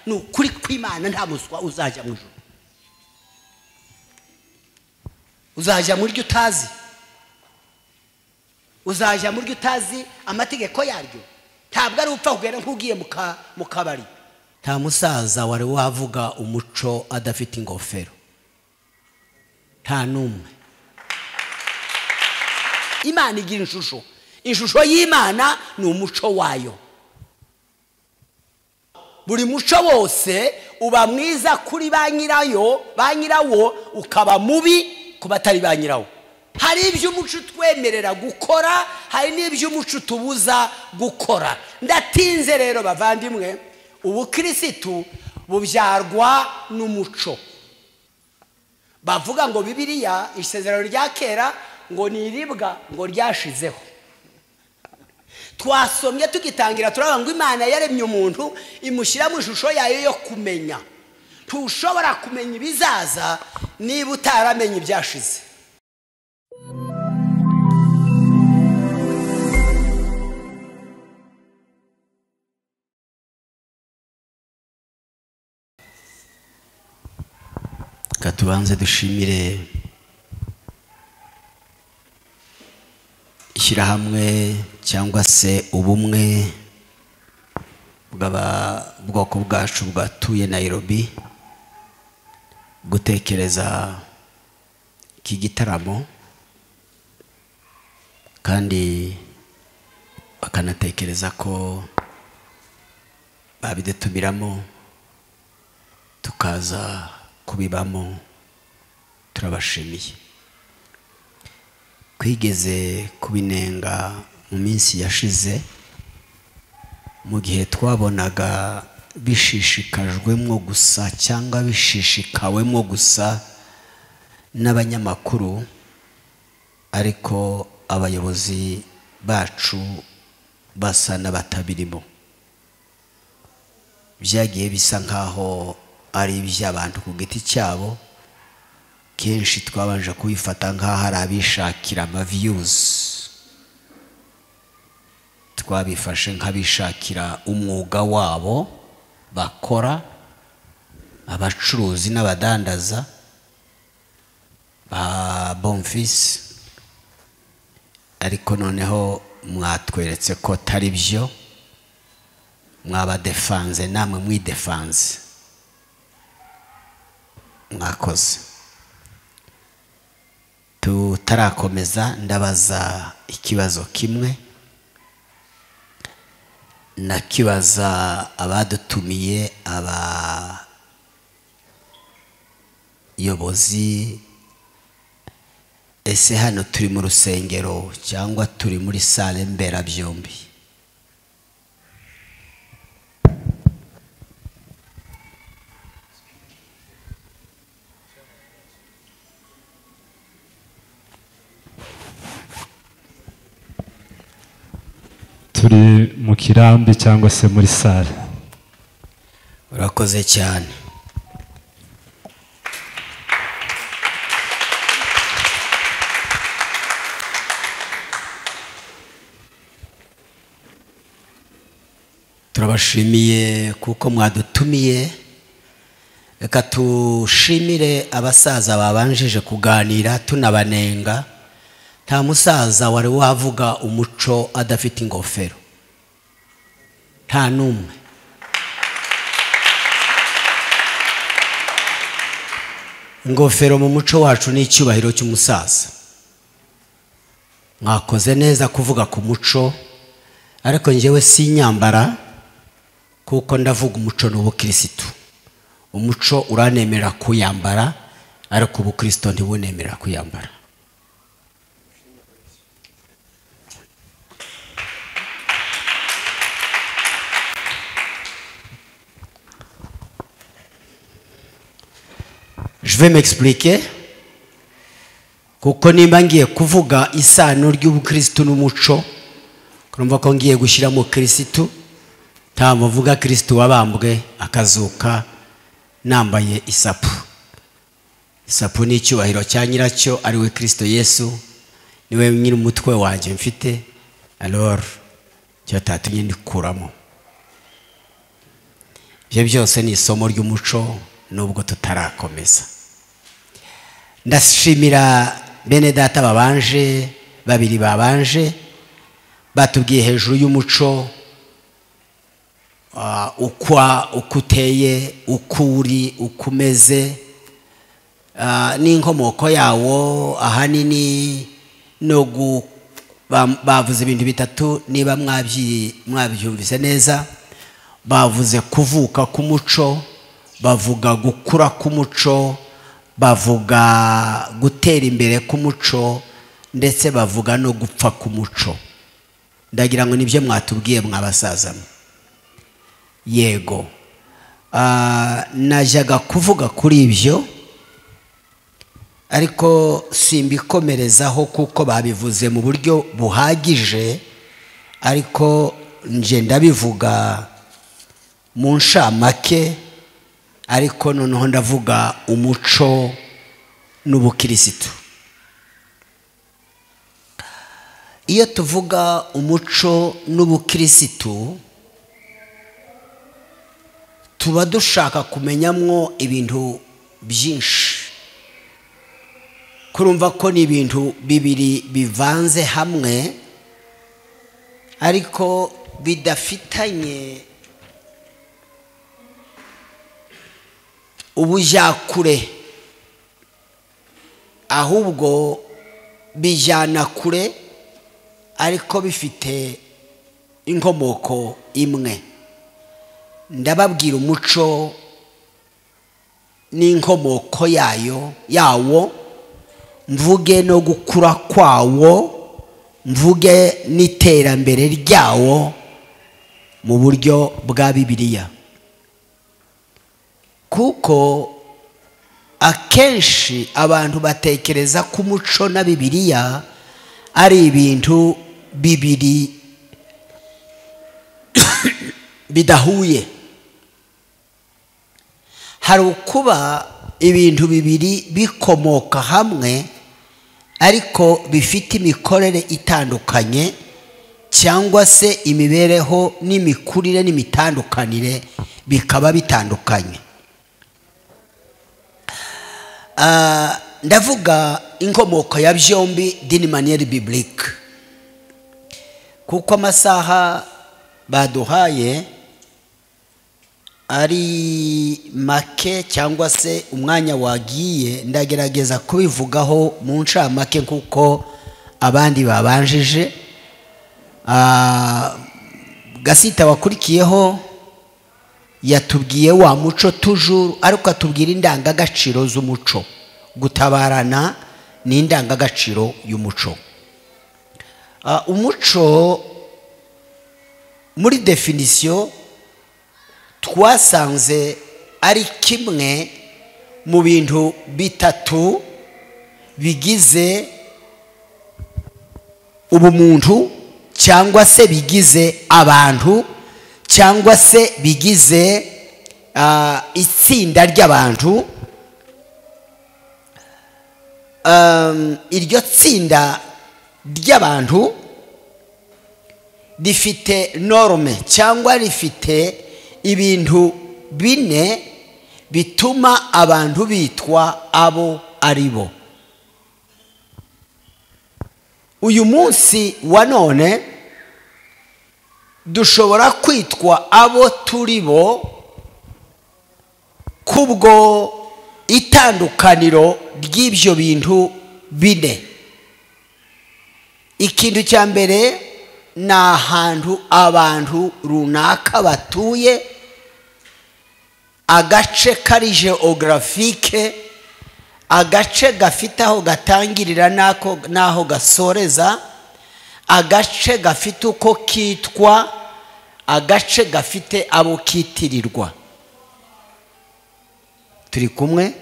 ni ukuri kw'imana nta muswa uzajya mu ijoro uzajya mu ryo utazi uzajya mu ryo utazi amategeko yaryo ntabwo ari upfa kugera nk'ugiye mu kabari nta musaza wari wavuga umuco adafite ingofero nta n'umwe imana igira ishusho ishusho y'imana ni umuco wayo buri muco wose uba mwiza kuri ba nyirayo ba nyirawo ukaba mubi ku batari ba nyirawo hari ibyo umuco utwemerera gukora hari n'ibyo umuco utubuza gukora ndatinze rero bavandimwe ubukirisitu bubyarwa n'umuco bavuga ngo bibiriya isezerano rya kera ngo ni iribwa ngo ryashizeho twasomye tugitangira turabona ngo imana yaremye umuntu imushyira mu ishusho yayo yo kumenya ntushobora kumenya ibizaza niba utaramenye ibyashize reka tubanze dushimire ishyirahamwe cyangwa se ubumwe bw'abwoko bwacu bwatuye nayirobi gutekereza iki gitaramo kandi bakanatekereza ko babidutumiramo tukaza kubibamo turabashimiye twigeze kubinenga mu minsi yashize mu gihe twabonaga bishishikajwemo gusa cyangwa bishishikawemo gusa n'abanyamakuru ariko abayobozi bacu basa n'abatabirimo byagiye bisa nk'aho ari iby'abantu ku giti cyabo kenshi twabanje kubifata nk'aho ari abishakira amaviyuzi twabifashe nk'abishakira umwuga wabo bakora abacuruzi n'abadandaza ba bomfisi ariko noneho mwatweretse ko atari byo mwabadefanze namwe mwidefanze mwakoze tutarakomeza ndabaza ikibazo kimwe nakibaza abadutumiye abayobozi ese hano turi mu rusengero cyangwa turi muri sale mberabyombi turi mu kirambi cyangwa se muri sale urakoze cyane turabashimiye kuko mwadutumiye reka tushimire abasaza babanjije kuganira tunabanenga nta musaza wari wavuga umuco adafite ingofero nta n'umwe ingofero mu muco wacu ni icyubahiro cy'umusaza mwakoze neza kuvuga ku muco ariko ngewe si inyambara kuko ndavuga umuco n'ubukirisitu umuco uranemera kuyambara ariko ubukristo ntibunemera kuyambara je vais m'expliquer kuko nimba ngiye kuvuga isano ry'ubukirisitu n'umuco kurumva ko ngiye gushyiramo kirisitu ntabwo mvuga kirisitu wabambwe akazuka nambaye isapu isapu ni icyubahiro cya nyiracyo ari we kirisito yesu niwe nyiri umutwe wanjye mfite alor cyo tatumye ndikuramo ibyo byose ni isomo ry'umuco nubwo tutarakomeza ndashimira bene data babanje babiri babanje batubwiye hejuru y'umuco ah, ukwa uko uteye uko uri uko umeze ah, n'inkomoko yawo ahanini no gu ba- bavuze ibintu bitatu niba mwabyi- mwabyumvise neza bavuze kuvuka k'umuco bavuga gukura k'umuco bavuga gutera imbere k'umuco ndetse bavuga no gupfa k'umuco ndagira ngo nibyo mwatubwiye mwabasazamo yego Ah, najyaga kuvuga kuri ibyo ariko simbikomerezaho kuko babivuze mu buryo buhagije ariko nje ndabivuga mu nshamake ariko noneho ndavuga umuco n'ubukirisitu iyo tuvuga umuco n'ubukirisitu tuba dushaka kumenyamwo ibintu byinshi kurumva ko ni ibintu bibiri bivanze hamwe ariko bidafitanye ubujakure ahubwo bijyana kure ariko bifite inkomoko imwe ndababwira umuco n'inkomoko yayo yawo mvuge no gukura kwawo mvuge n'iterambere ryawo mu buryo bwa bibiliya kuko akenshi abantu batekereza ko umuco na bibiliya ari ibintu bibiri bidahuye hari ukuba ibintu bibiri bikomoka hamwe ariko bifite imikorere itandukanye cyangwa se imibereho n'imikurire n'imitandukanire bikaba bitandukanye Ah, ndavuga inkomoko ya byombi dini maniyeri biburike kuko amasaha baduhaye ari make cyangwa se umwanya wagiye ndagerageza kubivugaho mu ncamake kuko abandi babanjije Ah, gasita wakurikiyeho yatubwiye wa muco tujuru ariko atubwira indangagaciro z'umuco gutabarana ni indangagaciro y'umuco Ah, umuco muri definisiyo twasanze ari kimwe mu bintu bitatu bigize ubumuntu cyangwa se bigize abantu cyangwa se bigize ah, itsinda ry'abantu Um, iryo tsinda ry'abantu rifite norme cyangwa rifite ibintu bine bituma abantu bitwa abo ari bo uyu munsi wa none dushobora kwitwa abo turi bo kubwo itandukaniro ry'ibyo bintu bine ikintu cya mbere ni ahantu abantu runaka batuye agace kari geografike agace gafite aho gatangirira n'ako- n'aho gasoreza agace gafite uko kitwa agace gafite abo kitirirwa turi kumwe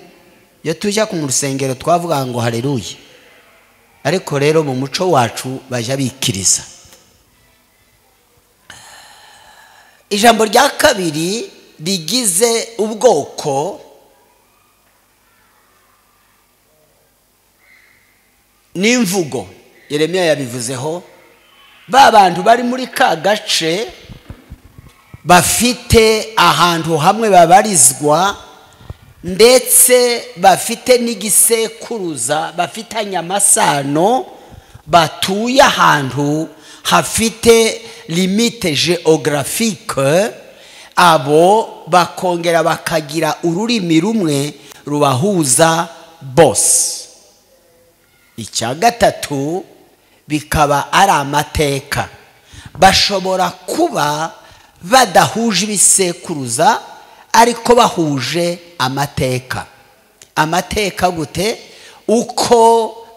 iyo tujya ku rusengero twavuga ngo hareruye ariko rero mu muco wacu bajya bikiriza ijambo rya kabiri rigize ubwoko n'imvugo yeremiya yabivuzeho ba bantu bari muri ka gace bafite ahantu hamwe babarizwa ndetse bafite n'igisekuruza bafitanye amasano batuye ahantu hafite limite geographique abo bakongera bakagira ururimi rumwe rubahuza bose icya gatatu bikaba ari amateka bashobora kuba badahuje ibisekuruza ariko bahuje amateka amateka gute uko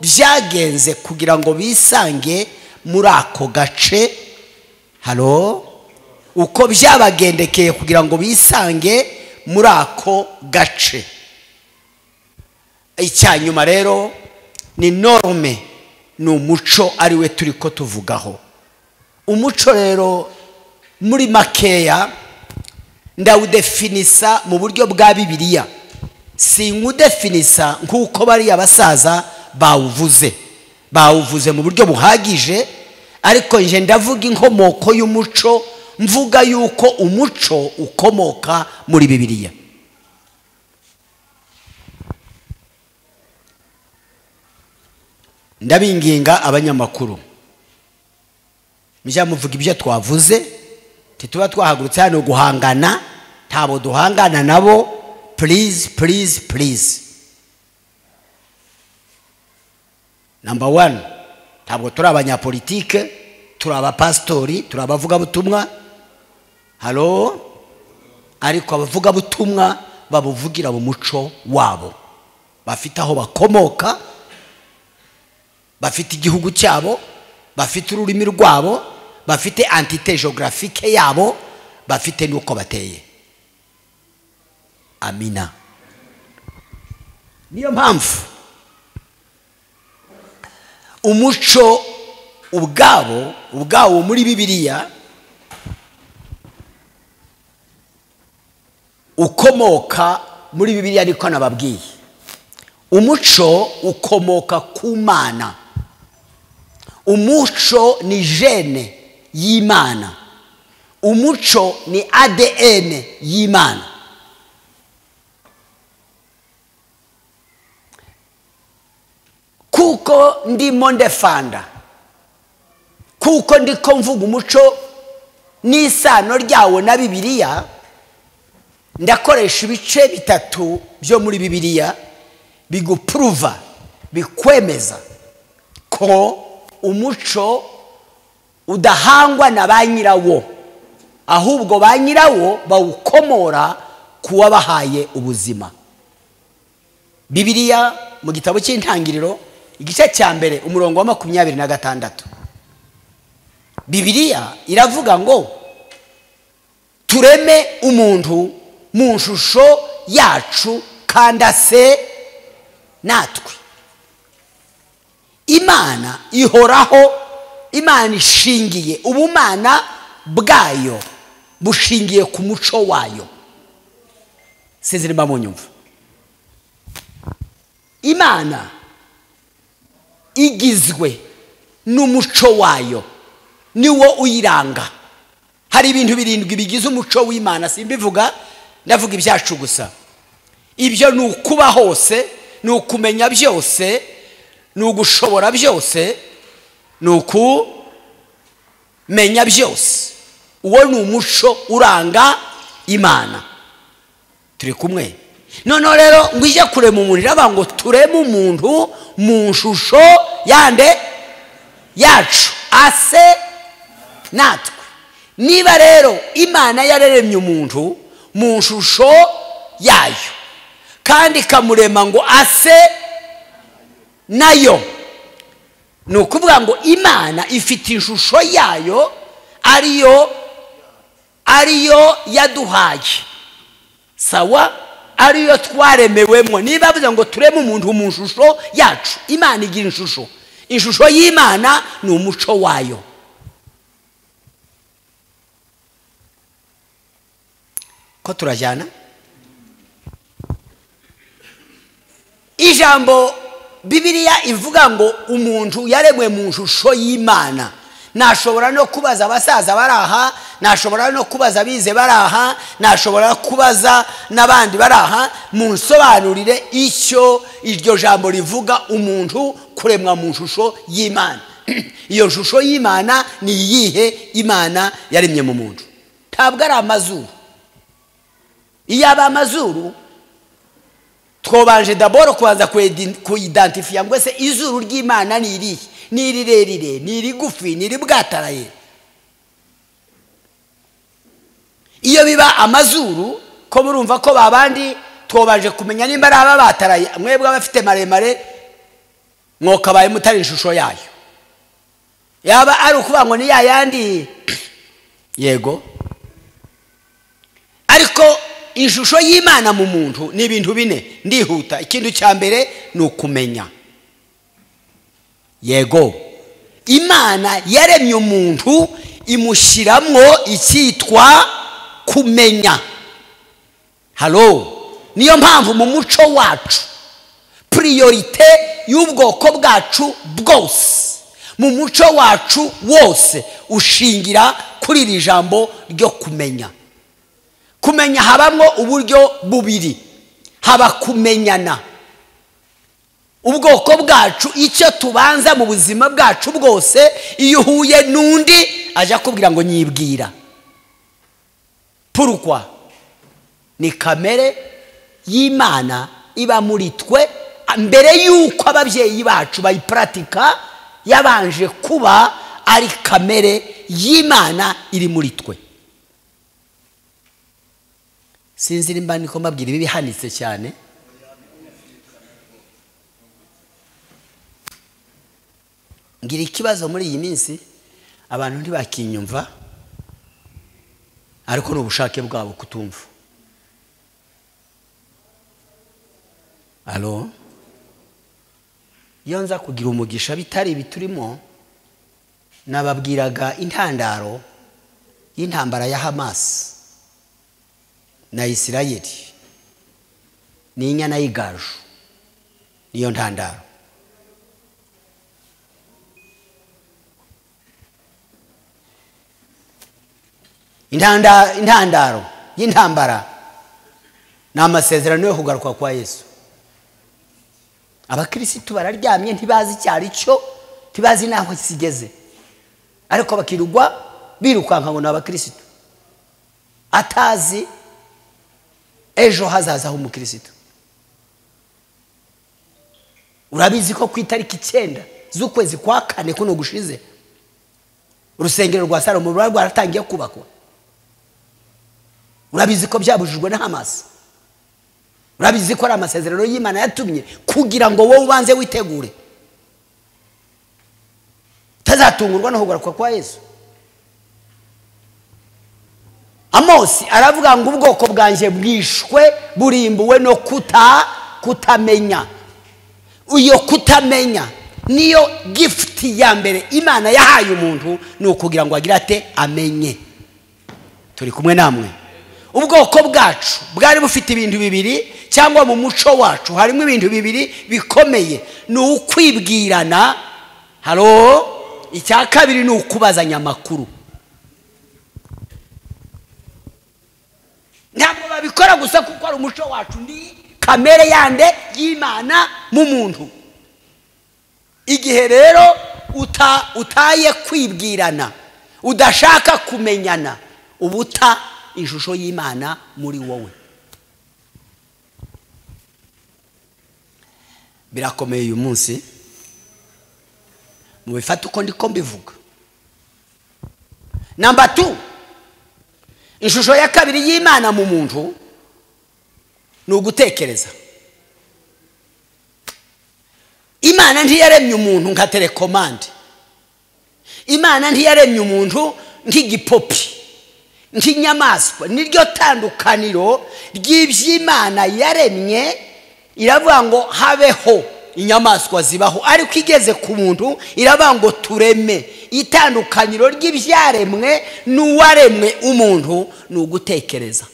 byagenze kugira ngo bisange muri ako gace haro uko byabagendekeye kugira ngo bisange muri ako gace icyanyuma rero ni norme ni umuco ari we turi ko tuvugaho umuco rero muri makeya ndawudefinisa mu buryo bwa bibiliya sink'udefinisa nk'uko bariya basaza bawuvuze bawuvuze mu buryo buhagije ariko nje ndavuga inkomoko y'umuco mvuga yuko umuco ukomoka muri bibiliya ndabinginga abanyamakuru mujya muvuga ibyo twavuze ntituba twahagurutse hano guhangana ntabwo duhangana nabo purize purize purize namba wani ntabwo turi abanyapolitike turi abapasitori turi abavugabutumwa haro ariko abavugabutumwa babuvugira mu muco wabo bafite aho bakomoka bafite igihugu cyabo bafite ururimi rwabo bafite antite geographique yabo bafite n'uko bateye amina niyo mpamvu umuco ubwabo ubwawo muri bibiliya ukomoka muri bibiliya niko nababwiye umuco ukomoka ku mana umuco ni jene y'imana umuco ni adn y'imana kuko ndimo ndefanda kuko ndiko mvuga umuco n'isano ryawo na bibiliya ndakoresha ibice bitatu byo muri bibiliya bigupuruva bikwemeza ko umuco udahangwa na ba nyirawo ahubwo ba nyirawo bawukomora ku wabahaye ubuzima bibiliya mu gitabo cy'intangiriro igice cya mbere umurongo wa makumyabiri na gatandatu bibiliya iravuga ngo tureme umuntu mu nshusho yacu kandi ase natwe imana ihoraho imana ishingiye ubumana bwayo bushingiye ku muco wayo sinzirimo mu nyumva imana igizwe n'umuco wayo niwo uyiranga hari ibintu birindwi bigize umuco w'imana simbivuga ndavuga ibyacu gusa ibyo ni ukuba hose ni ukumenya byose ni ugushobora byose ni ukumenya byose uwo ni umuco uranga imana turi kumwe noneho rero ngo ujye kurema umuntu iravuga ngo tureme umuntu mu nshusho yande yacu ase natwe niba rero imana yaremye umuntu mu nshusho yayo kandi ikamurema ngo ase nayo ni ukuvuga ngo imana ifite ishusho yayo ariyo ariyo yaduhaye sawa ariyo twaremewemo niba bavuze ngo tureme umuntu mu ishusho yacu imana igira ishusho ishusho y'imana ni umuco wayo ko turajyana ijambo bibiliya ivuga ngo umuntu yaremwe mu ishusho y'imana nashobora no kubaza abasaza bari aha nashobora no kubaza abize bari aha nashobora kubaza n'abandi bari aha munsobanurire icyo iryo jambo rivuga umuntu kuremwa mu shusho y'imana iyo shusho y'imana ni iyihe imana yaremye mu muntu ntabwo ari amazuru iyo aba amazuru twobanje daboro kubanza kwedi- kuyidantifiya ngo ese izuru ry'imana ni irihe ni irirerire ni irigufi ni iribwataraye iyo biba amazuru ko murumva ko babandi twobanje kumenya nimba ari aba bataraye mwebwe abafite maremare mwokabaye mutari ishusho yayo yaba ari ukuvuga ngo ni ya yandi yego ariko ishusho y'imana mu muntu ni ibintu bine ndihuta ikintu cya mbere ni ukumenya yego imana yaremye umuntu imushyiramo icyitwa kumenya halo niyo mpamvu mu muco wacu priyorite y'ubwoko bwacu bwose mu muco wacu wose ushingira kuri iri jambo ryo kumenya kumenya habamo uburyo bubiri haba kumenyana ubwoko bwacu icyo tubanza mu buzima bwacu bwose iyo uhuye n'undi ajya akubwira ngo nyibwira purukwa ni kamere y'imana iba muri twe mbere y'uko ababyeyi bacu bayiparatika yabanje kuba ari kamere y'imana iri muri twe sinzi nimba niko mbabwira ibi bihanitse cyane ngira ikibazo muri iyi minsi abantu ntibakinyumva ariko ni ubushake bwabo kutumva alo iyo nza kugira umugisha bitari ibi turimo nababwiraga intandaro y'intambara ya hamasi na isirayeli ni inyana y'igaju niyo ntandaro Intanda- intandaro y'intambara ni amasezerano yo kugaruka kwa yesu abakirisitu bararyamye ntibazi icyo ari cyo ntibazi n'aho kigeze ariko bakirugwa birukanka ngo ni abakirisitu atazi ejo hazaza h'umukirisitu urabizi ko ku itariki icyenda z'ukwezi kwa kane kuno gushize urusengero rwa salomo ruba rwaratangiye kubakwa urabizi ko byabujijwe na hamasi urabizi ko ari amasezerano y'imana yatumye kugira ngo wowe ubanze witegure utazatungurwa no kugaruka kwa yesu amosi aravuga ngo ubwoko bwanjye bwishwe burimbuwe no kuta kutamenya iyo kutamenya niyo gifuti ya mbere imana yahaye umuntu ni ukugira ngo agire ate amenye turi kumwe namwe ubwoko bwacu bwari bufite ibintu bibiri cyangwa mu muco wacu harimo ibintu bibiri bikomeye ni ukwibwirana haro icya kabiri ni ukubazanya amakuru ntabwo babikora gusa kuko ari umuco wacu ni kamere yande y'imana mu muntu igihe rero uta- utaye kwibwirana udashaka kumenyana ubuta ishusho y'imana muri wowe birakomeye uyu munsi mubifate uko ndiko mbivuga namba tu ishusho ya kabiri y'imana mu muntu ni ugutekereza imana ntiyaremye umuntu nka telekomande imana ntiyaremye umuntu nk'igipopi nk'inyamaswa niryo tandukaniro ry'iby'imana yaremye iravuga ngo habeho inyamaswa zibaho ariko igeze ku muntu iravuga ngo tureme itandukaniro ry'ibyaremwe n'uwaremwe umuntu ni ugutekereza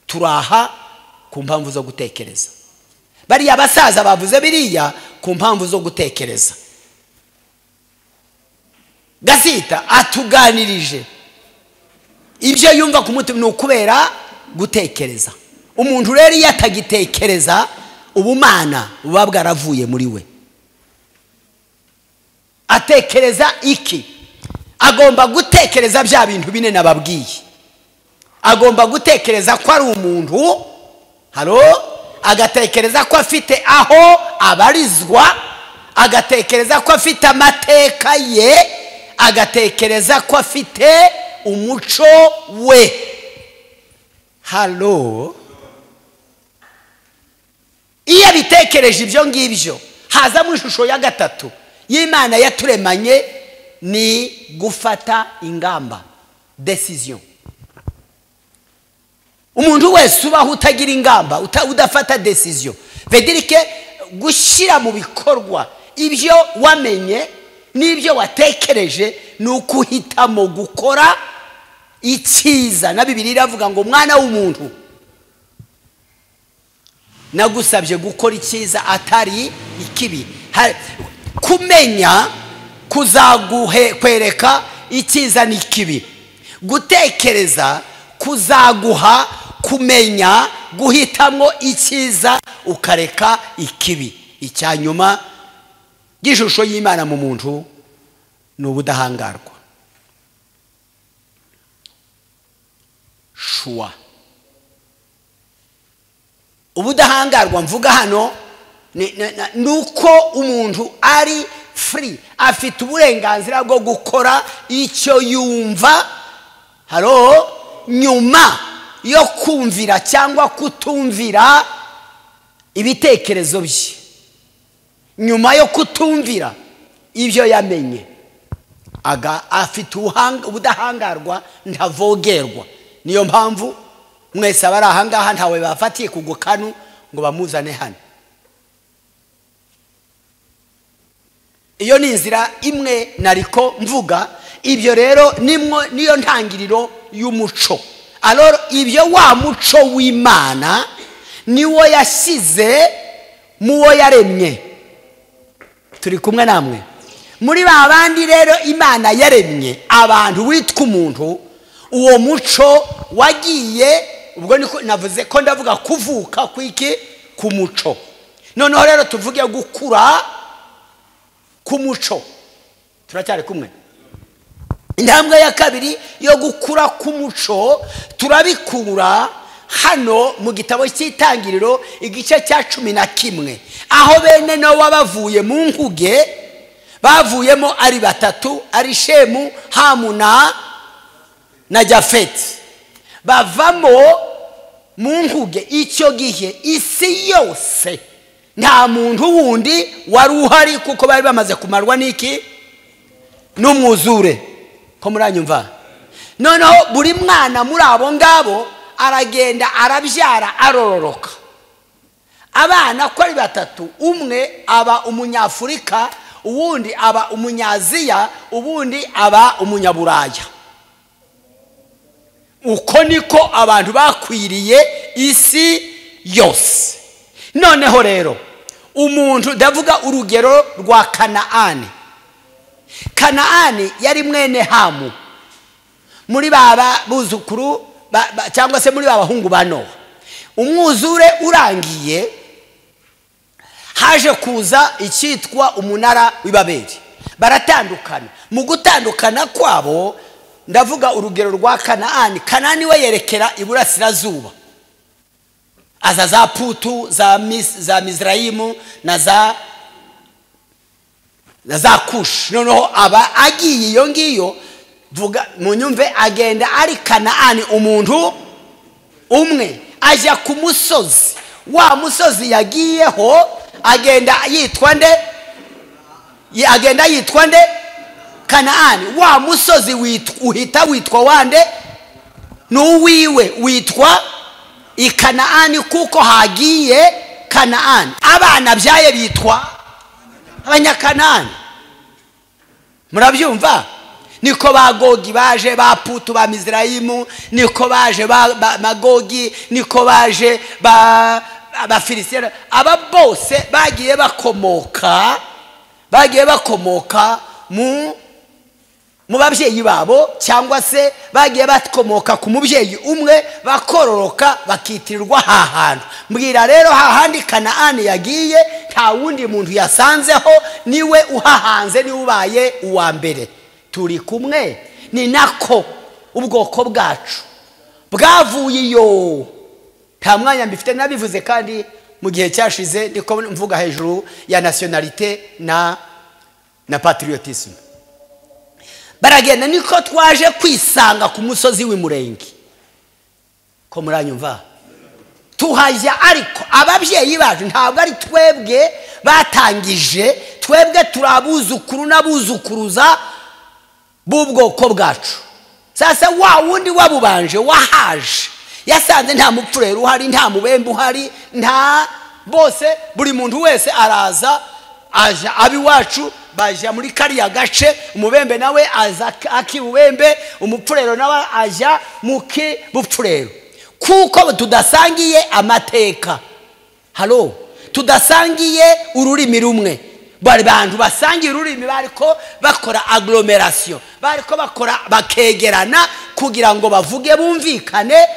turaha ku mpamvu zo gutekereza bariya basaza bavuze biriya ku mpamvu zo gutekereza gasita atuganirije ibyo yumva ku mutima ni ukubera gutekereza umuntu rero iyo atagitekereza ubumana buba bwaravuye muri we atekereza iki agomba gutekereza bya bintu bine nababwiye agomba gutekereza ko ari umuntu haro agatekereza ko afite aho abarizwa agatekereza ko afite amateka ye agatekereza ko afite umuco we haro iyo abitekereje ibyo ngibyo hazamo ishusho ya gatatu y'imana yaturemanye ni gufata ingamba desiziyo umuntu wese ubaho utagira ingamba uta- udafata desiziyo vedirike gushyira mu bikorwa ibyo wamenye n'ibyo watekereje ni ukuhitamo gukora icyiza na bibiri iravuga ngo mwana w'umuntu nagusabye gukora icyiza atari ikibi Ha- kumenya kuzaguhe kwereka icyiza n'ikibi gutekereza kuzaguha kumenya guhitamo icyiza ukareka ikibi icya nyuma y'ishusho y'imana mu muntu ni ubudahangarwa shuwa ubudahangarwa mvuga hano ni- ni- ni- ni uko umuntu ari furi afite uburenganzira bwo gukora icyo yumva haro nyuma yo kumvira cyangwa kutumvira ibitekerezo bye nyuma yo kutumvira ibyo yamenye aga afite ubuhang- ubudahangarwa ntavogerwa niyo mpamvu mwese abari ahangaha ntawe bafatiye ku gukanu ngo bamuzane hano iyo ni inzira imwe nariko mvuga ibyo rero nimwo niyo ntangiriro y'umuco aroro ibyo wa muco w'imana niwo yashyize mu wo yaremye turi kumwe namwe muri ba bandi rero imana yaremye abantu witwa umuntu uwo muco wagiye ubwo niko navuze ko ndavuga kuvuka kw'iki ku muco noneho rero tuvuge gukura ku muco turacyari kumwe intambwe ya kabiri yo gukura k'umuco turabikura hano mu gitabo cy'itangiriro igice cya cumi na kimwe aho bene nowa bavuye mu nkuge bavuyemo ari batatu ari shemu hamu na na jafeti bavamo mu nkuge icyo gihe isi yose nta muntu wundi wari uhari kuko bari bamaze kumarwa n'iki n'umwuzure ko muranyumva noneho buri mwana muri abo ngabo aragenda arabyara arororoka abana ko ari batatu umwe aba umunyafurika uwundi aba umunyaziya ubundi aba umunyaburaya uko niko abantu bakwiriye isi yose noneho rero umuntu ndavuga urugero rwa kanaani kanaani yari mwene hamu muri baba buzukuru ba- ba- cyangwa se muri ba bahungu ba nowa umwuzure urangiye haje kuza icyitwa umunara w'ibaberi baratandukana mu gutandukana kwabo ndavuga urugero rwa kanaani kanaani we yerekera iburasirazuba aza za putu za, mis, za mizrayimu na za na za kushi noneho aba agiye iyo ngiyo vuga munyumve agenda ari kanaani umuntu umwe ajya ku musozi wa musozi yagiyeho agenda yitwa nde Ye- agenda yitwa nde kanaani wa musozi wit- uhita witwa wande n'uwiwe witwa ikanaani kuko hagiye kanaani abana byaye bitwa abanyakanani murabyumva niko ba gogi baje ba putu ba mizirayimu niko baje ba ba- magogi niko baje ba abafilisiyani aba bose bagiye bakomoka bagiye bakomoka mu mu babyeyi babo cyangwa se bagiye bakomoka ku mubyeyi umwe bakororoka bakitirirwa aha hantu mbwira rero hahandi kanahani yagiye nta wundi muntu yasanzeho niwe uhahanze niwe ubaye uwa mbere turi kumwe ni nako ubwoko bwacu bwavuye iyo nta mwanya mbifite nabivuze kandi mu gihe cyashize ndiko mvuga hejuru ya nasiyonalite na na patriotisme baragenda niko twaje kwisanga ku musozi w'imurenge ko muranyumva tuhajya ariko ababyeyi bacu ntabwo ari twebwe batangije twebwe turi abuzukuru n'abuzukuruza b'ubwoko bwacu sasa wa wundi wabubanje wahaje yasanze nta mupfurero uhari nta mubembe uhari nta bose buri muntu wese araza aja aba iwacu bajya muri kariya gace umubembe nawe aza akibubembe umupfurero nawe ajya mu kibupfurero kuko tudasangiye amateka haro tudasangiye ururimi rumwe bari bantu basangiye ururimi bariko bakora agoromerasiyo bariko bakora bakegerana kugira ngo bavuge bumvikane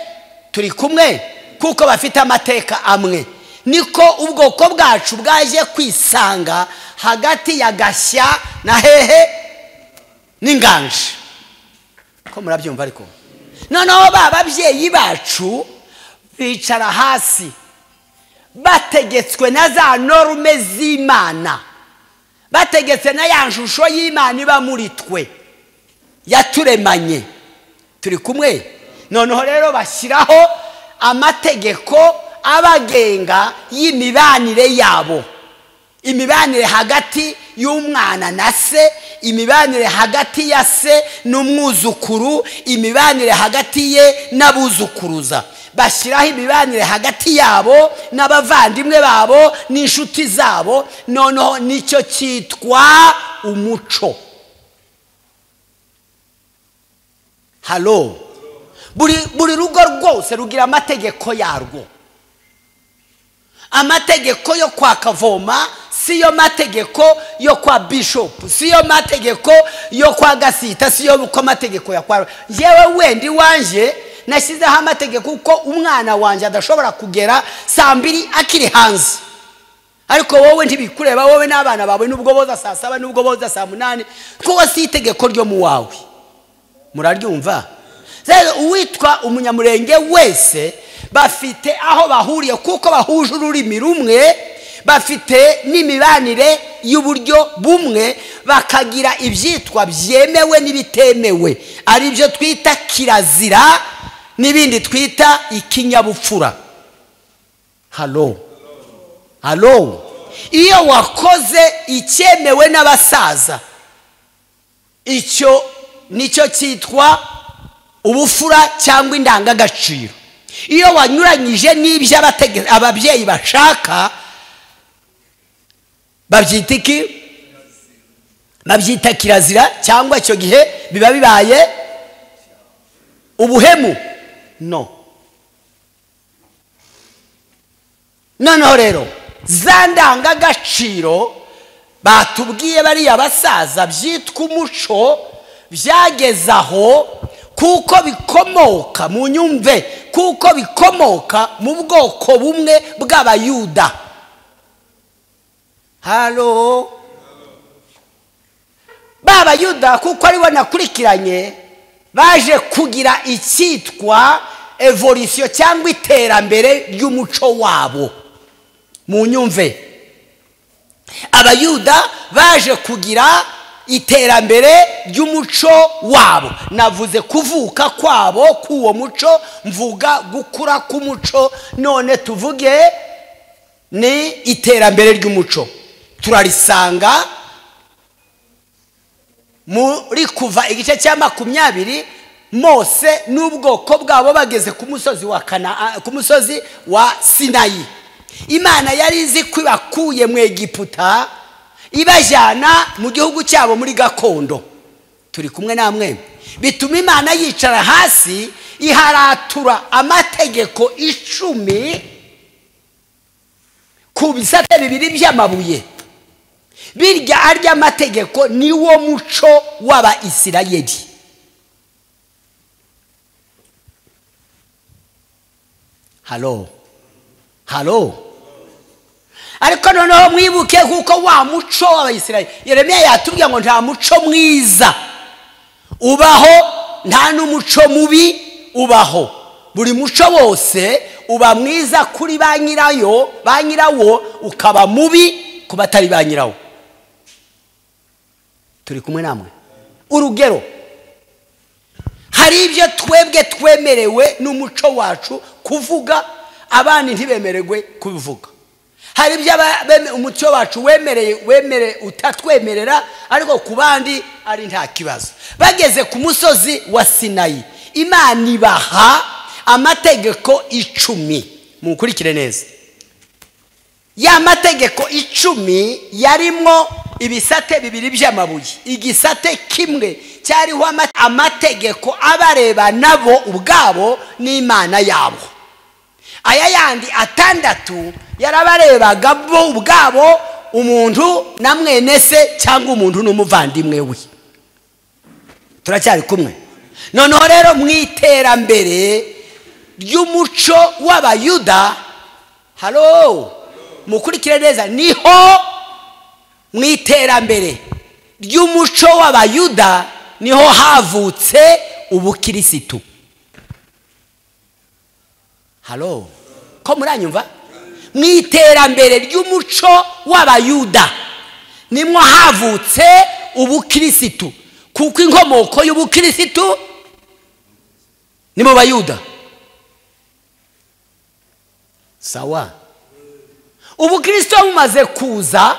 turi kumwe kuko bafite amateka amwe niko ubwoko bwacu bwaje kwisanga hagati ya gashya na hehe n'inganje ko murabyumva ariko noneho ba babyeyi bacu bicara hasi bategetswe na za norume z'imana bategetse na ya shusho y'imana iba muri twe yaturemanye turi kumwe noneho rero bashyiraho amategeko abagenga y'imibanire yabo imibanire hagati y'umwana na se imibanire hagati ya se n'umwuzukuru imibanire hagati ye n'abuzukuruza bashyiraho imibanire hagati yabo n'abavandimwe babo n'inshuti zabo noneho nicyo cyitwa umuco halo buri rugo rwose rugira amategeko yarwo amategeko yo kwa kavoma siyo mategeko yo kwa bishopu siyo mategeko yo kwa gasita siyo uko amategeko ya kwa yewe wenda iwanjye nashyizeho amategeko uko umwana wanjye adashobora kugera saa mbiri akiri hanze ariko wowe ntibikureba wowe n'abana bawe nubwo boza saa saba nubwo boza saa munani kuko si itegeko ryo mu wawe muraryumva rero uwitwa umunyamurenge wese bafite aho bahuriye kuko bahuje ururimi rumwe bafite n'imibanire y'uburyo bumwe bakagira ibyitwa byemewe n'ibitemewe ari byo twita kirazira n'ibindi twita ikinyabupfura halo halo iyo wakoze icyemewe n'abasaza icyo nicyo cyitwa ubufura cyangwa indangagaciro iyo wanyuranyije n'ibyo ababyeyi bashaka babyita iki babyita kirazira cyangwa icyo gihe biba bibaye ubuhemu no noneho rero za ndangagaciro batubwiye bariya basaza byitwa umuco byageze aho kuko bikomoka mu nyumve kuko bikomoka mu bwoko bumwe bw'abayuda halo b'abayuda kuko aribo nakurikiranye baje kugira icyitwa evolisiyo cyangwa iterambere ry'umuco wabo mu nyumve abayuda baje kugira iterambere ry'umuco wabo navuze kuvuka kwabo k'uwo muco mvuga gukura k'umuco none tuvuge ni iterambere ry'umuco turarisanga muri kuva igice cya makumyabiri mose n'ubwoko bwabo bageze ku musozi wa kana ku musozi wa sinayi imana yari izi ko ibakuye mu egiputa ibajyana mu gihugu cyabo muri gakondo turi kumwe namwe bituma imana yicara hasi iharatura amategeko icumi ku bisate bibiri by'amabuye birya arya mategeko niwo muco w'abayisirayeli halo halo ariko noneho mwibuke kuko wa muco w'abayisirayeli yeremiya yatubwiye ngo nta muco mwiza ubaho nta n'umuco mubi ubaho buri muco wose uba mwiza kuri ba nyirayo ba nyirawo ukaba mubi ku batari ba nyirawo turi kumwe namwe urugero hari ibyo twebwe twemerewe n'umuco wacu kuvuga abandi ntibemerewe kubivuga hari ibyo aba- beme- umuco wacu wemereye wemere utatwemerera ariko ku bandi ari nta kibazo bageze ku musozi wa sinayi imana ibaha amategeko icumi mukurikire neza ya mategeko icumi yarimo ibisate bibiri by'amabuye igisate kimwe cyariho ama- amategeko abareba nabo ubwabo n'imana yabo aya yandi atandatu yarabarebaga bo ubwabo umuntu na mwene se cyangwa umuntu n'umuvandimwe we turacyari kumwe noneho rero mu iterambere ry'umuco w'abayuda halo mukurikire neza niho mu iterambere ry'umuco w'abayuda niho havutse ubukirisitu halo ko muranyumva mu iterambere ry'umuco w'abayuda nimwo havutse ubukirisitu kuko inkomoko y'ubukirisitu ni mu bayuda sawa ubukristo bumaze kuza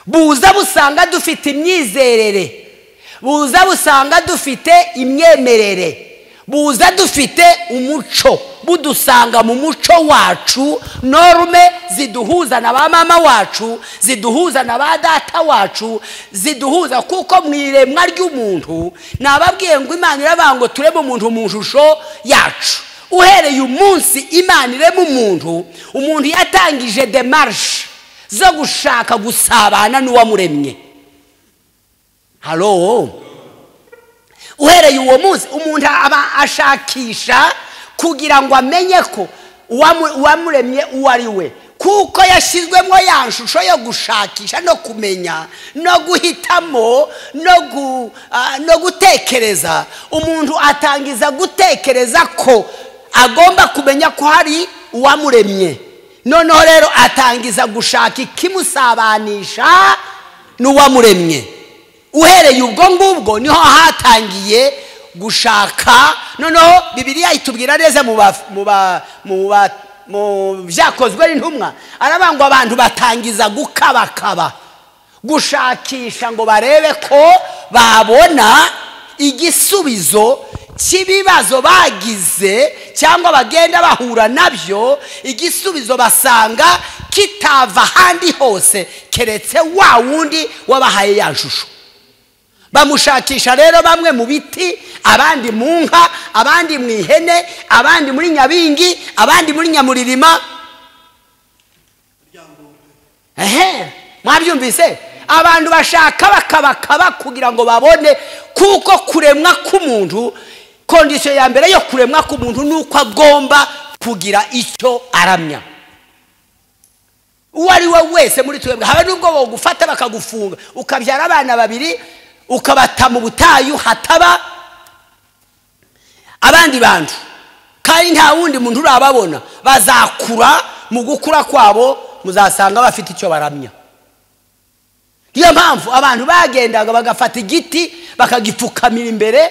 buza busanga dufite imyizerere buza busanga dufite imyemerere buza dufite umuco budusanga mu muco wacu norume ziduhuza na ba mama wacu ziduhuza na ba data wacu ziduhuza kuko mu iremwa ry'umuntu nababwiye ngo imana iravuga ngo turebe umuntu mu shusho yacu uhereye umunsi imana irema umuntu umuntu yatangije demarishe zo gushaka gusabana n'uwamuremye halo uhereye uwo munsi umuntu aba ashakisha kugira ngo amenye ko uwamu- uwamuremye uwo ari we kuko yashyizwemo ya nshusho yo gushakisha no kumenya no guhitamo no, gu, ah, no gutekereza umuntu atangiza gutekereza ko agomba kumenya ko hari uwamuremye noneho rero atangiza gushaka ikimusabanisha n'uwamuremye uhereye ubwo ngubwo niho hatangiye gushaka noneho bibiliya itubwira neza mu ba- mu ba- mu ba- mu byakozwe n'intumwa aravuga ngo abantu batangiza gukabakaba gushakisha ngo barebe ko babona igisubizo cy'ibibazo bagize cyangwa bagenda bahura nabyo igisubizo basanga kitava ahandi hose keretse wa wundi wabahaye ya shusho bamushakisha rero bamwe mu biti abandi mu nka abandi mu ihene abandi muri nyabingi abandi muri nyamuririma ehe mwabyumvise abantu bashaka bakabakaba kugira ngo babone kuko kuremwa k'umuntu kondisiyo ya mbere yo kuremwa k'umuntu ni uko agomba kugira icyo aramya uwo ari we wese muri twebwe haba n'ubwo bagufata bakagufunga ukabyara abana babiri ukabata mu butayu hataba abandi bantu kandi nta wundi muntu urababona bazakura mu gukura kwabo muzasanga bafite icyo baramya niyo mpamvu abantu bagendaga bagafata igiti bakagipfukamira imbere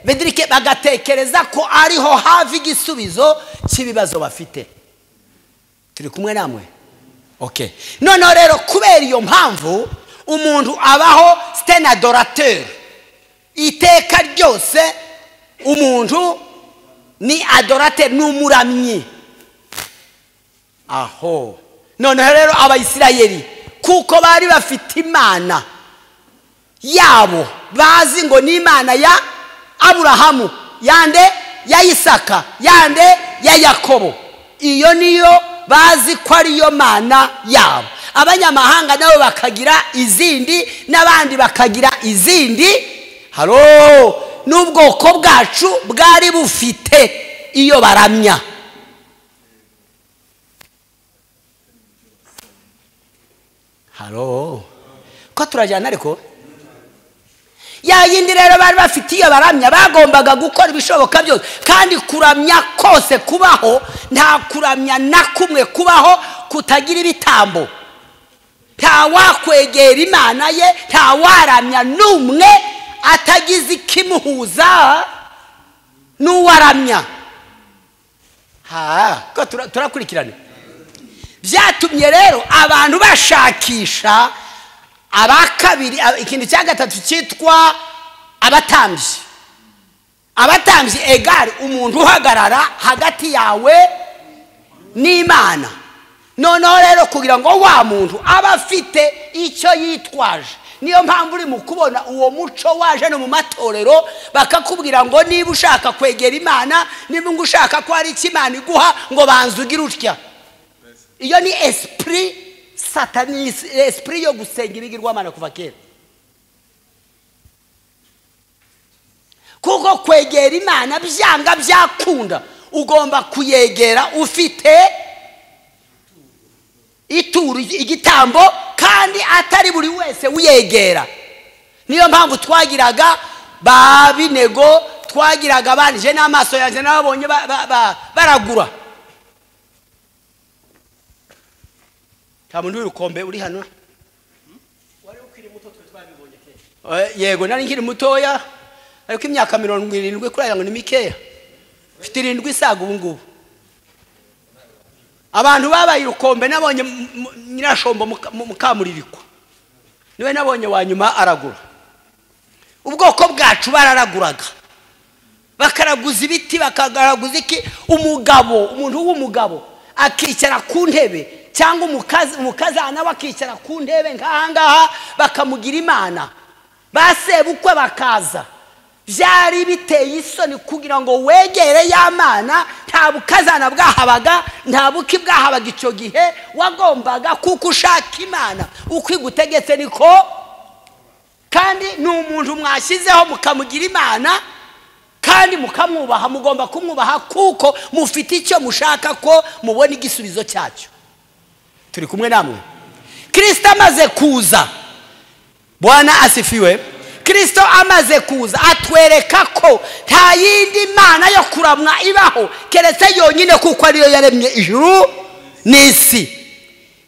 bedirike bagatekereza ko ariho hafi igisubizo cy'ibibazo bafite turi kumwe namwe okay noneho rero kubera iyo mpamvu umuntu abaho stenadorateur iteka ryose umuntu ni adorateur ni umuramyi aho noneho rero abayisirayeli kuko bari bafite imana yabo bazi ngo ni imana ya aburahamu yande ya isaka yande ya yakobo iyo niyo bazi ko ariyo mana yabo abanyamahanga nabo bakagira izindi n'abandi bakagira izindi haro n'ubwoko bwacu bwari bufite iyo baramya haro ko turajyana ariko ya yindi rero bari bafite iyo baramya bagombaga gukora ibishoboka byose kandi kuramya kose kubaho nta kuramya na kumwe kubaho kutagira ibitambo nta wakwegera imana ye nta waramya n'umwe atagize ikimuhuza n'uwaramya ha ko tura- turakurikirana byatumye rero abantu bashakisha abakabiri a- ikintu cya gatatu cyitwa abatambyi abatambyi egari umuntu uhagarara hagati yawe n'imana noneho rero kugira ngo wa muntu abe afite icyo yitwaje niyo mpamvu uri mu kubona uwo muco waje no mu matorero bakakubwira ngo niba ushaka kwegera imana niba ngo ushaka ko hari icyo imana iguha ngo banza ugire utya iyo ni esprit satanisi esprit yo gusenga ibigirwamana kuva kera kuko kwegera imana byanga byakunda ugomba kuyegera ufite ituru igitambo kandi atari buri wese uyegera niyo mpamvu twagiraga ba binego twagiraga banije n'amaso yanjye n'ababonye ba- ba- ba- baragura nta muntu w'irukombe uri hano Eh, yego nari nkiri mutoya ariko imyaka mirongo irindwi kuri aya ngo ni mikeya mfite irindwi isaga ubu ngubu abantu babaye urukombe nabonye m- m- nyirashombo muka- mu- mukamuririkwa niwe nabonye wa nyuma aragura ubwoko bwacu bararaguraga bakaraguza ibiti bakagaraguza iki umugabo umuntu w'umugabo akicara ku ntebe cyangwa umukazi- umukazana we akicara ku ntebe nk'ahangaha bakamugira imana basebukwe bakaza byari biteye isoni kugira ngo wegere ya mana nta bukazana bwahabaga nta buki bwahabaga icyo gihe wagombaga kuko ushaka imana uko igutegetse niko kandi ni umuntu mwashyizeho mukamugira imana kandi mukamwubaha mugomba kumwubaha kuko mufite icyo mushaka ko mubona igisubizo cyacyo turi kumwe namwe kirisito amaze kuza bwana asifiwe kirisito amaze kuza atwereka ko nta yindi mana yo kuramwa ibaho keretse yonyine kuko ariyo yaremye ijuru n'isi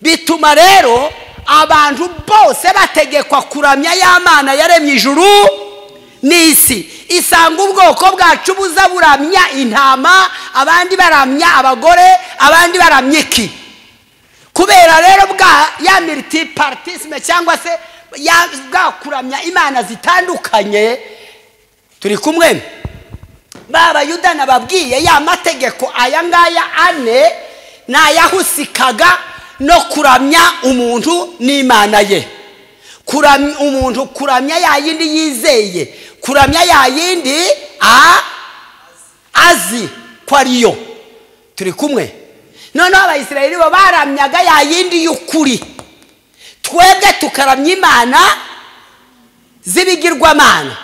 bituma rero abantu bose bategekwa kuramya ya mana yaremye ijuru n'isi isanga ubwoko bwacu buza buramya intama abandi baramya abagore abandi baramya iki kubera rero bwa ya militipartisime cyangwa se ya- bwa kuramya imana zitandukanye turi kumwe b'abayuda nababwiye ya mategeko aya ngaya ane ni ayahusikaga no kuramya umuntu n'imana ye kuramya umuntu kuramya ya yindi yizeye kuramya ya yindi a azi ko ariyo turi kumwe noneho abayisirayeli bo baramyaga ya yindi y'ukuri twebwe tukaramya imana z'ibigirwamana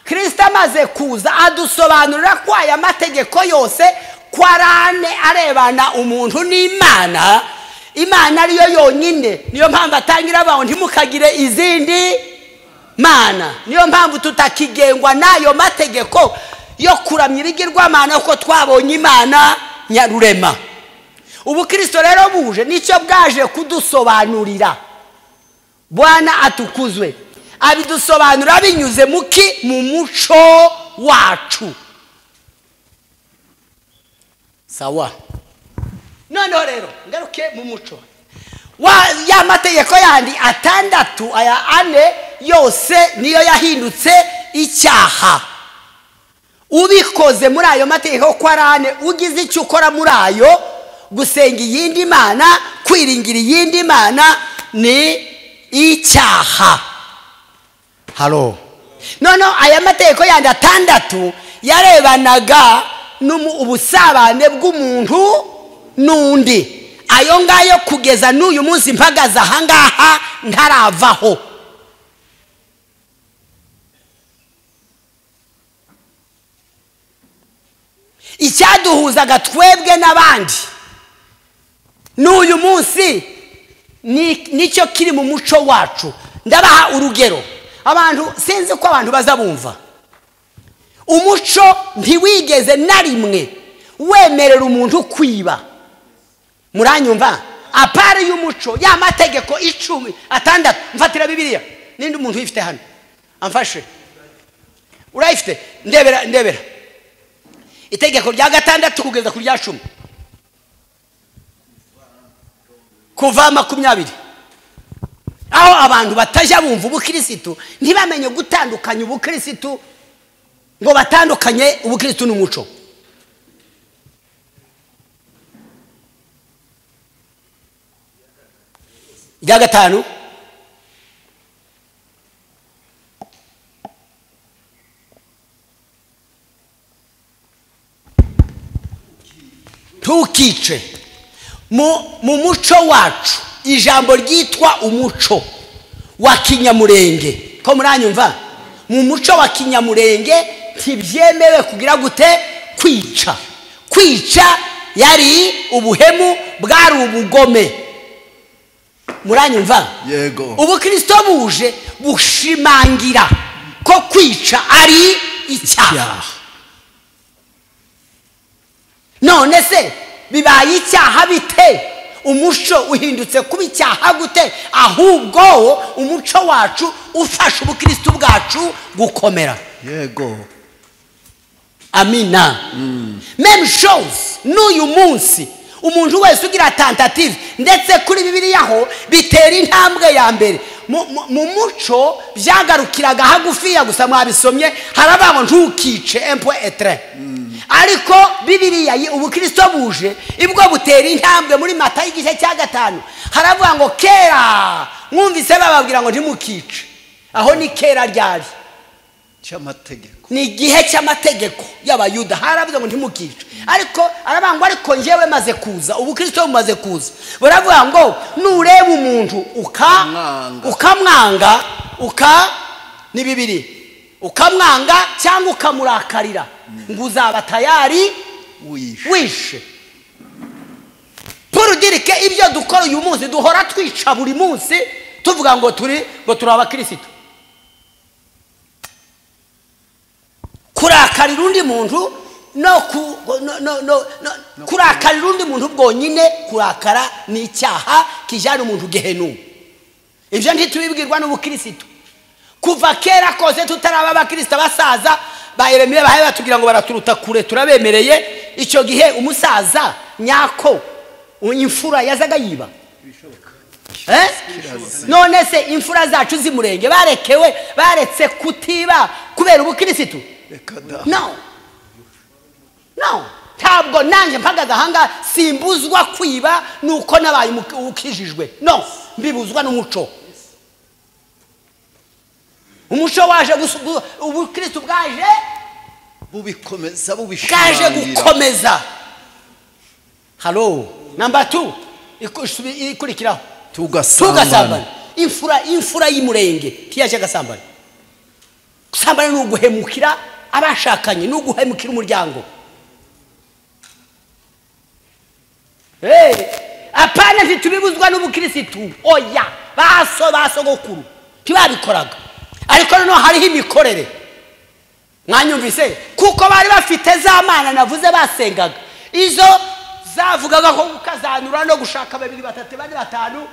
kirisito amaze kuza adusobanurira ko aya mategeko yose ko ari ane arebana umuntu n'imana imana ariyo yonyine niyo mpamvu atangira abantu ntimukagire izindi mana niyo mpamvu tutakigengwa n'ayo mategeko yo kuramya ibigirwamana kuko twabonye imana nyarurema ubukristo rero buje nicyo bwaje kudusobanurira bwana atukuzwe abidusobanura binyuze muki mu muco wacu sawa noneho rero ngaruke mu muco Wa- ya mategeko yandi atandatu aya ane yose niyo yahindutse icyaha ubikoze muri ayo mategeko ko ari ane ugize icyo ukora muri ayo gusenga iyindi mana kwiringira iyindi mana ni icyaha haro noneho aya mategeko yandi atandatu yarebanaga n'umu- ubusabane bw'umuntu n'undi ayo ngayo kugeza n'uyu munsi mpagaze ahangaha ntaravaho icyaduhuzaga twebwe n'abandi n'uyu munsi ni- nicyo kiri mu muco wacu ndabaha urugero abantu sinzi ko abantu baza bumva umuco ntiwigeze na rimwe wemerera umuntu kwiba muranyumva apari y'umuco ya mategeko icumi atandatu mfatira bibiliya n'indi umuntu uyifite hano amfashe urayifite ndebera ndebera itegeko rya gatandatu kugeza ku rya cumi kuva makumyabiri aho abantu batajya bumva ubukirisitu ntibamenye gutandukanya ubukirisitu ngo batandukanye ubukirisitu n'umuco irya gatanu ntukice mu mu muco wacu ijambo ryitwa umuco wa kinyamurenge ko muranyumva mu muco wa kinyamurenge ntibyemewe kugira gute kwica kwica yari ubuhemu bwari ubugome muranyumva Yego. ubukristo buje bushimangira ko kwica ari icyaha none se bibaye icyaha bite umuco uhindutse kuba icyaha gute ahubwo wo umuco wacu ufasha ubukristo bwacu gukomera yego amina meme shows n'uyu munsi umuntu wese ugira tentative ndetse kuri bibiliya ho bitera intambwe ya mbere mu mu- mu muco byagarukiraga hagufiya gusa mwabisomye harabaho ntukice empo etre ariko bibiliya yi- ubukristo buje ibwo butera intambwe muri mata y'igice cya gatanu haravuga ngo kera mwumvise bababwira ngo ntimukice aho ni kera ryari cy'amategeko ni igihe cy'amategeko y'abayuda haravuze ngo ntimukice ariko aravuga ngo ariko njyewe maze kuza ubukristo bumaze kuza baravuga ngo nureba umuntu uka Mwanga. ukamwanga uka ni bibiri ukamwanga cyangwa ukamurakarira ngo uzaba tayari wishe wishe purudirike ibyo dukora uyu munsi duhora twica buri munsi tuvuga ngo turi ngo turi abakirisitu kurakarira undi muntu no ku no, no, no, no, kurakarira undi muntu bwonyine kurakara ni icyaha kijyana umuntu gehenu ibyo ntitubibwirwa n'ubukirisitu kuva kera kose tutaraba abakirisita basaza ba eremiye bahaye batubwira ngo baraturuta kure turabemereye icyo gihe umusaza nyako imfura yazaga yiba Eh? none se imfura zacu z'imurenge barekewe baretse kutiba kubera ubukirisitu reka da no no ntabwo nanjye mpagaze ahangaha simbuzwa kwiba nuko nabaye umu- ukijijwe no mbibuzwa n'umuco umuco waje gusu- gu- ubukristo bwaje bubikomeza bwaje bubishimangira gukomeza halo namba tu iku- subi- ikurikiraho tugasambana tugasambana imfura imfura y'umurenge ntiyaje agasambana gusambana ni uguhemukira abashakanye ni uguhemukira umuryango hey, apana ntitubibuzwa n'ubukirisitu oya baso basogokuru ntibabikoraga ariko noneho hariho imikorere mwanyumvise kuko bari bafite za mana navuze basengaga izo zavugaga ko gukazanura no gushaka babiri batatu bane batanu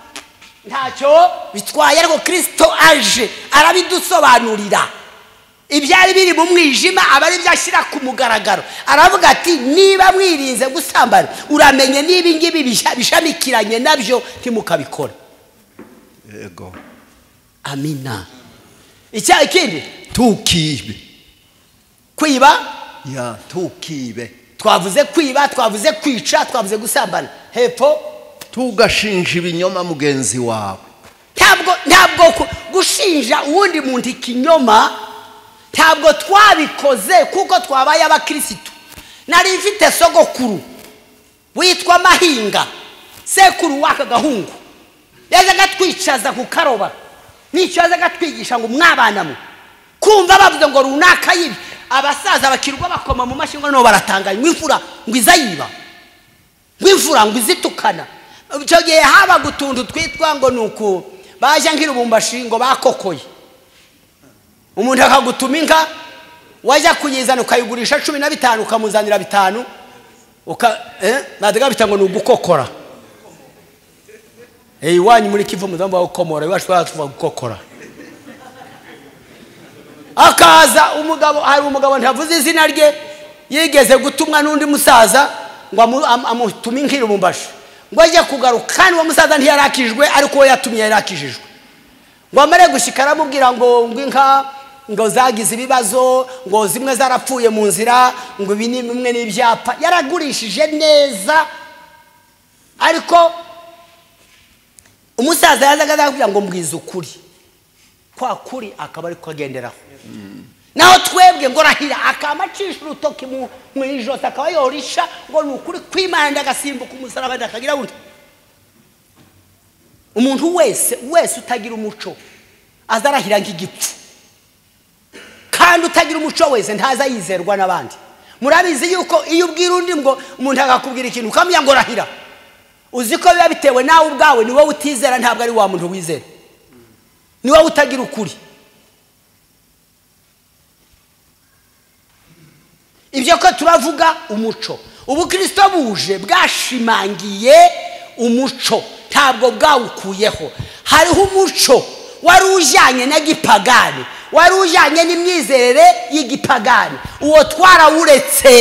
ntacyo bitwaye ariko kirisito aje arabidusobanurira ibyari biri mu mwijima aba ari byo ashyira ku mugaragaro aravuga ati niba mwirinze gusambana uramenye niba ingibi bishamikiranye nabyo ntimukabikora yego amina icyaha ikindi tukibe kwiba ya tukibe twavuze kwiba twavuze kwica twavuze gusambana hepfo tugashinja ibinyoma mugenzi wawe ntabwo ntabwo ku- gushinja uwundi muntu ikinyoma ntabwo twabikoze kuko twabaye abakirisitu nari mfite sogokuru witwa mahinga sekuru w'aka gahungu yazaga atwicaza ku karoba n'icyo yazaga atwigisha ngo mwabanamo kumva bavuze ngo runaka yibi abasaza bakirwa bakoma mu mashyi ngo noneho baratanganye ngo imfura ngo iza yiba ngo imfura ngo izitukana icyo gihe haba gutuntu twitwa ngo ni uku baje nk'irubumbashi ngo bakokoye umuntu akagutuma inka wajya kuyizana ukayigurisha cumi na bitanu ukamuzanira bitanu uka eh natega bita ngo ni ugukokora eh iwanyu muri kivu muzamba ukomora iwacu twatuva gukokora akaza umugabo hari umugabo ntavuze izina rye yigeze gutumwa n'undi musaza ngo amu- am- amutume inkirumbashi ngo ajye kugaruka kandi uwo musaza ntiyarakijwe ariko uwo yatumye yarakijijwe ngo amare gushyika aramubwira ngo ngo inka ngo zagize ibibazo ngo zimwe zarapfuye mu nzira ngo ibi ni bimwe n'ibyapa yaragurishije neza ariko umusaza yazaga azakubwira ngo mbwize ukuri kwa kuri akaba ari ko agenderaho naho twebwe ngo arahira akaba acisha urutoki mu mu ijosi akaba yorisha ngo ni ukuri kwimana agasimbuka umusaraba akagira undi umuntu wese wese utagira umuco azarahira nk'igipfu kandi utagira umuco wese ntaza yizerwa n'abandi murabizi yuko iyo ubwira undi ngo umuntu akakubwira ikintu ukamenya ngo rahira uzi ko biba bitewe nawe ubwawe ni wowe utizera ntabwo ari wa muntu wizera ni wowe utagira ukuri ibyo ko turavuga umuco ubukristo buje bwashimangiye umuco ntabwo bwawukuyeho hariho umuco wari ujyanye na gipagani wari ujyanye n'imyizerere y'igipagani uwo twarawuretse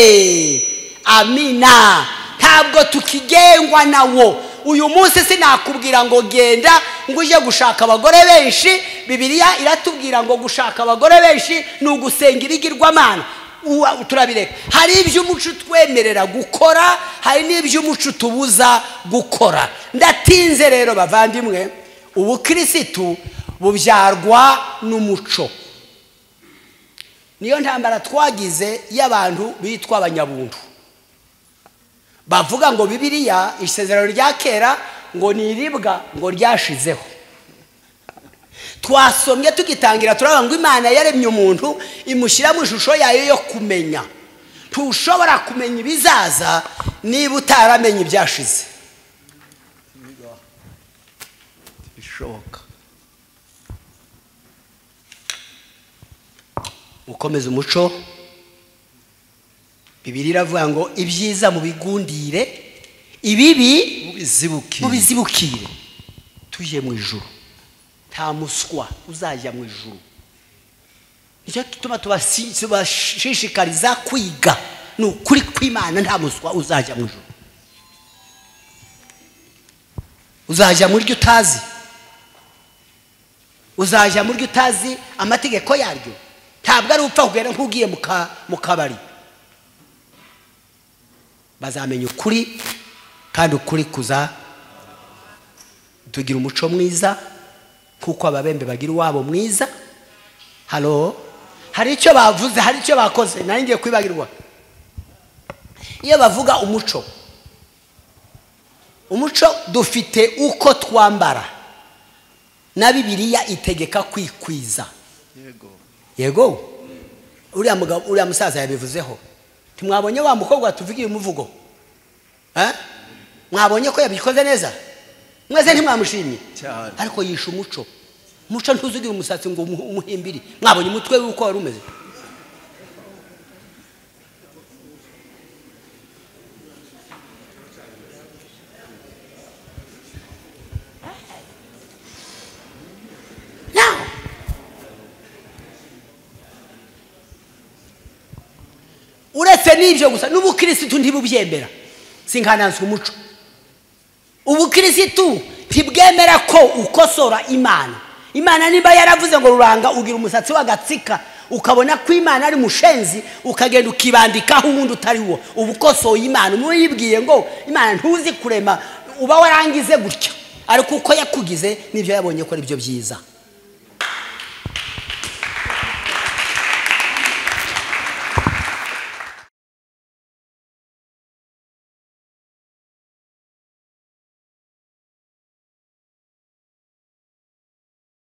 amina ntabwo tukigengwa nawo uyu munsi sinakubwira ngo genda ngo ujye gushaka abagore benshi bibiliya iratubwira ngo gushaka abagore benshi ni ugusenga ibigirwamana Uwa- turabireka hari ibyo umuco utwemerera gukora hari n'ibyo umuco utubuza gukora ndatinze rero bavandimwe ubukirisitu bubyarwa n'umuco niyo ntambara twagize y'abantu bitwa abanyabuntu bavuga ngo bibiliya isezerano rya kera ngo ni iribwa ngo ryashizeho twasomye tugitangira turabona ngo imana yaremye umuntu imushyira mu ishusho yayo yo kumenya ntushobora kumenya ibizaza niba utaramenye ibyashize bishoboka gukomeza umuco bibiri iravuga ngo ibyiza mu bigundire ibibi mubizibuki mu bizibukire tujye mu ijuru nta muswa uzajya mu ijuru nicyo gituma tubasi- tubashishikariza kwiga ni ukuri kw'imana nta muswa uzajya mu ijuru uzajya mu ryo utazi uzajya mu ryo utazi amategeko yaryo ntabwo ari upfa kugenda nk'ugiye mu ka- mu kabari bazamenya ukuri kandi ukuri kuza tugira umuco mwiza kuko ababembe bagira uwabo mwiza halo hari icyo bavuze hari icyo bakoze nari ngiye kwibagirwa iyo bavuga umuco umuco dufite uko twambara na bibiliya itegeka kwikwiza yego yego uriya mugabo uriya musaza yabivuzeho ntimwabonye wa mukobwa tuvugiye umuvugo Eh? mwabonye ko yabikoze neza mwese ntimwamushimye Cyane. ariko yishe umuco umuco ntuzugire umusatsi ngo umuh- umuhimbiri mwabonye umutwe we uko wari umeze Now, uretse n'ibyo gusa n'ubukirisitu ntibubyemera sinkananzwe umuco ubukirisitu ntibwemera ko ukosora imana imana niba yaravuze ngo ruranga ugira umusatsi w'agatsika ukabona ko imana ari mushenzi ukagenda ukibandikaho uwundi utari wo uba ukosoye imana umwe yibwiye ngo imana ntuzi kurema uba warangize gutya ariko uko yakugize nibyo yabonye ko ari byo byiza